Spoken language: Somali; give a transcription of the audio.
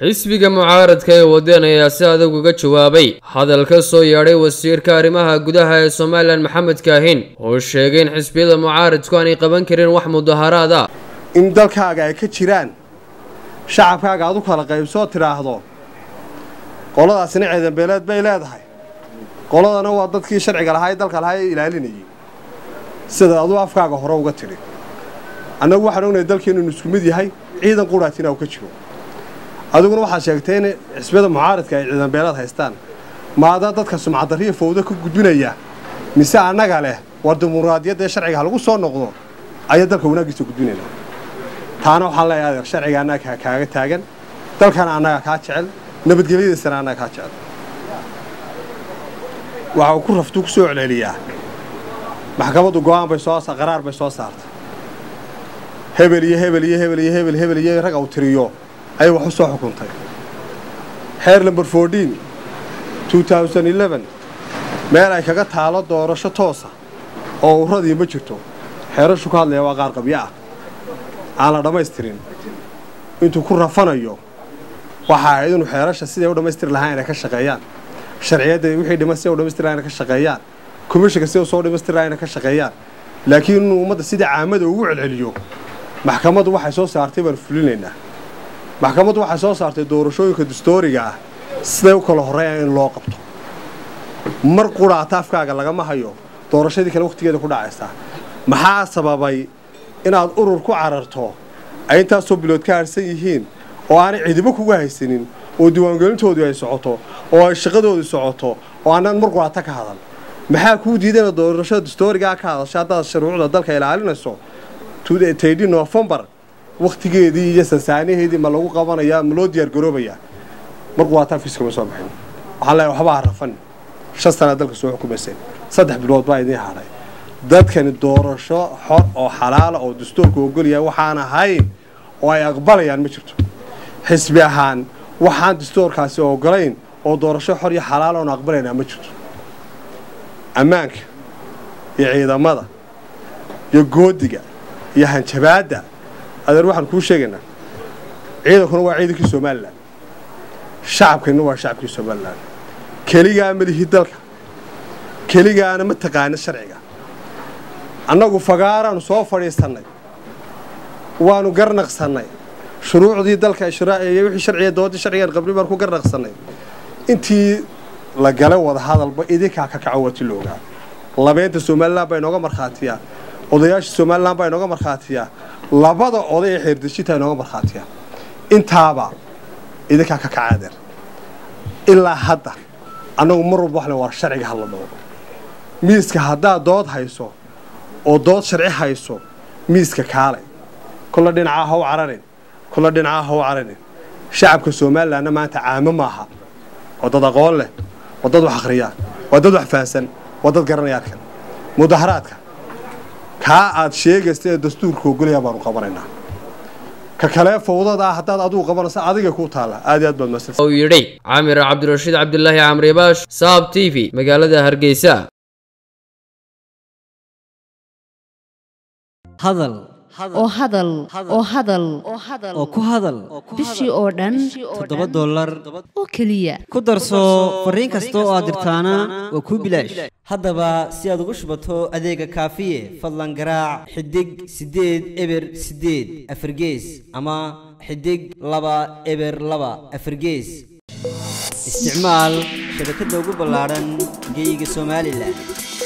xisbiga mucaaradka ee wadeen ayaa si adag uga jawaabay hadal ka soo yeedhay wasiirka arrimaha gudaha ee somalilan maxamed kaahin oo sheegay in xisbiyada mucaaradku aanay qaban karin wax mudaharaad ah in dalkaaga ay ka jiraan shacabkaaga aad u kala qaybsoo tidhaahdo qoladaasina ciidanbeeleed bay leedahay qoladana waa dadkii sharciga lahaa ee dalka lahaa ee ilaalinayay sida aduu afkaaga hore uga tidhi annagu waxaan ognahay dalkeennu inu isku mid yahay ciidan quraatina uu ka jiro adiguna waxaad sheegtay in xisbiyada mucaaradka ay ciidanbeeleed haystaan maadaa dadka sumcadarriya fowdo ka gudbinaya mise annaga leh war dimuqraadiyadda ee sharciga ha lagu soo noqdo ayaa dalka wanaaggiisa gudbinayna taana waxaan leeyahay adeer sharciga annaga kaaga taagan dalkana annaga kaa jecel nabadgelyadiisana annaga kaa jecel waxa uu ku raftuu ku soo celceliyaa maxkamaddu go'aan bay soo qaraar bay soo saartay hebel iyo hebel iyo hebel iyo hebel hebel iyo rag uu tiriyo ayay wax u soo xukuntay xeer lamber fourteen two thousand eleven meel ay kaga taalo doorasho toosa oo uradii ma jirto xeerashu ka hadlaya waa qaar qabyo ah aan la dhammaystirin intuu ku rafanayo waxa ahayd inuu xeerasha siday u dhammaystiri lahaa inay ka shaqeeyaan sharciyadda wixii dhiman siday u dhammaystiri lahaa inay ka shaqeeyaan komishinka siday soo dhammaystiri lahaa inay ka shaqeeyaan laakiin inuu ummadda sidai caamada ugu celceliyo maxkamaddu waxay soo saartay baan fulinaynaa maxkamaddu waxay soo saartay doorashooyinka dastooriga ah siday u kala horreeyaan in loo qabto mar quraata afkaaga lagama hayo doorashadii kale wakhtigeeda ku dhacaysaa maxaa sababay inaad urur ku cararto ay intaasoo bilood ka harsan yihiin oo aanay cidibo kuga haysanin oo diiwaangelintoodu ay socoto oo ay shaqadoodu socoto oo aanaan mar quraata ka hadal maxaa kuu diiday inaad doorashada dastoorigaa ka hadasha haddaad shuruucda dalka ilaalinayso taydi nofembar wakhtigeedii iyo sansaanaheedii ma lagu qabanayaa ma loo diyaargaroobayaa mar quraata afkiis kama soo baxin waxaan leeyahay waxba ha rafan shan sanaa dalka soo xukumayseen saddex bilood baa idiin hadhay dadkani doorasho xor oo xalaala oo dastuurka ogolyahay waxaan ahayn oo ay aqbalayaan ma jirto xisbi ahaan waxaan dastuurkaasi ogolayn oo doorasho xor iyo xalaala oon aqbalaynaa ma jirto ammaanka iyo ciidamada iyo goodiga iyo hanjabaadda adeer waxaan kuu sheegaynaa ciidankuna waa ciidankii somalilan shacabkayna waa shacabkii somalilan keligaa ma lihi dalka keligaana ma taqaana sharciga annagu fagaaraanu soo fadhiisannay waanu garnaqsannay shuruucdii dalka iyo wixii sharciga dooddii sharcigaan qabri baan ku garnaqsannay intii la galay wada hadalba idinkaa ka kaco wati loogaa labeynta somalilan baa inooga markhaatiyaa odayaasha somalilan baa inooga markhaatiyaa labada oday ee xeerdejinta inooga markhaatiyaa intaaba idinkaa ka kaca adeer ilaa hadda annagu mar walba waxle war sharciga hadla dhoogo miiska haddaad dood hayso oo dood sharci hayso miiska kaalay kolla dhinacaa ha u cararin kolla dhinacaa ha u cararin shacabka somalilanna maanta caamo maaha waa dad aqoon leh waa dad wax akhriyaan waa dad wax fahansan waa dad garanaya arkan mudaharaadka kaa aad sheegaysta ee dastuurka ogolayaa baanu qabanaynaa ka kalee fowdada ah haddaad adigu qabanaysa adiga kuu taalla aad iyo aad baad mahadsan uu yidhi camir cabdirashiid cabdilaahi camribaash saab t v magaalada hargeysa hadal oo hadal oo hadal oo ku hadal bishii oo dhan toddoba dollar oo keliya ku darso fariin kasta oo aad dirtaana waa kuu bilaash haddaba si aad ugu shubato adeega kaafiye fadlan garaac xidig siddeed eber siddeed afargees ama xidig laba eber laba afargees isticmaal shabakadda ugu ballaadhan geeyiga somalilan